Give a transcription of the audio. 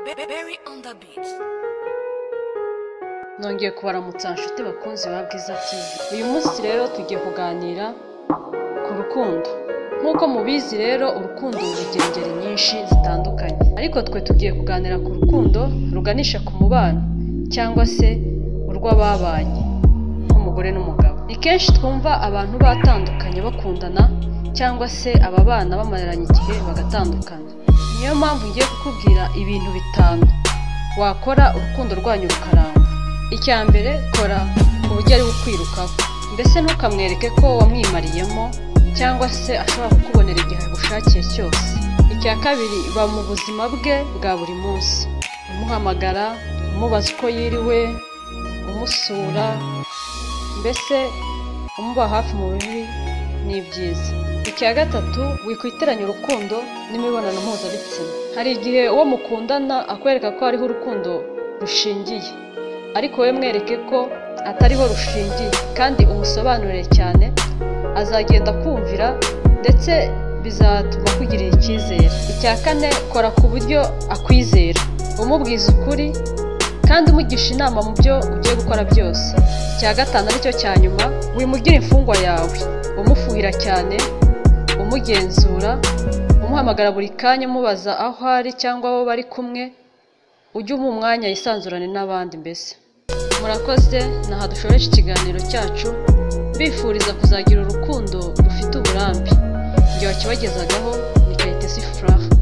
Berry on the beat. Nongeye kubaramutsa nshuti bakunzi ba Bwiza TV. Uyu munsi rero tugiye kuganira ku rukundo. Nk'uko mubizi rero urukundo rugira ingeri nyinshi zitandukanye. Ariko twe tugiye kuganira ku rukundo ruganisha ku mubano cyangwa se urw'ababanye nk'umugore n'umugabo. Ni kenshi twumva abantu batandukanye bakundana cyangwa se ababana bamaranye igihe bagatandukana. Niyo mpamvu ngiye kukubwira ibintu bitanu wakora urukundo rwanyu rukaramba. Icya mbere kora ku buryo ari ukwirukaho mbese ntukamwereke ko wamwimariyemo cyangwa se ashobora kukubonera igihe agushakiye cyose. Icya kabiri ba mu buzima bwe bwa buri munsi umuhamagara umubaza uko yiriwe umusura mbese umuba hafi mu bibi ni byiza icya gatatu wikwiteranya urukundo n'imibonano mpuzabitsina hari igihe uwo mukundana akwereka ko hariho urukundo rushingiye ariko we mwereke ko atariho rushingiye kandi umusobanurire cyane azagenda kumvira ndetse bizatuma akugirira icyizere icya kane kora ku buryo akwizera umubwiza ukuri kandi umugisha inama mu byo ugiye gukora byose icya gatanu aricyo cya nyuma wimugire imfungwa yawe umufuhira cyane umugenzura umuhamagara buri kanya umubaza aho ari cyangwa abo bari kumwe ujye umuha umwanya yisanzurane n'abandi mbese murakoze ni aha dushoreje ikiganiro cyacu mbifuriza kuzagira urukundo rufite uburambe igihe wakibagezaga ni kayitesi furaha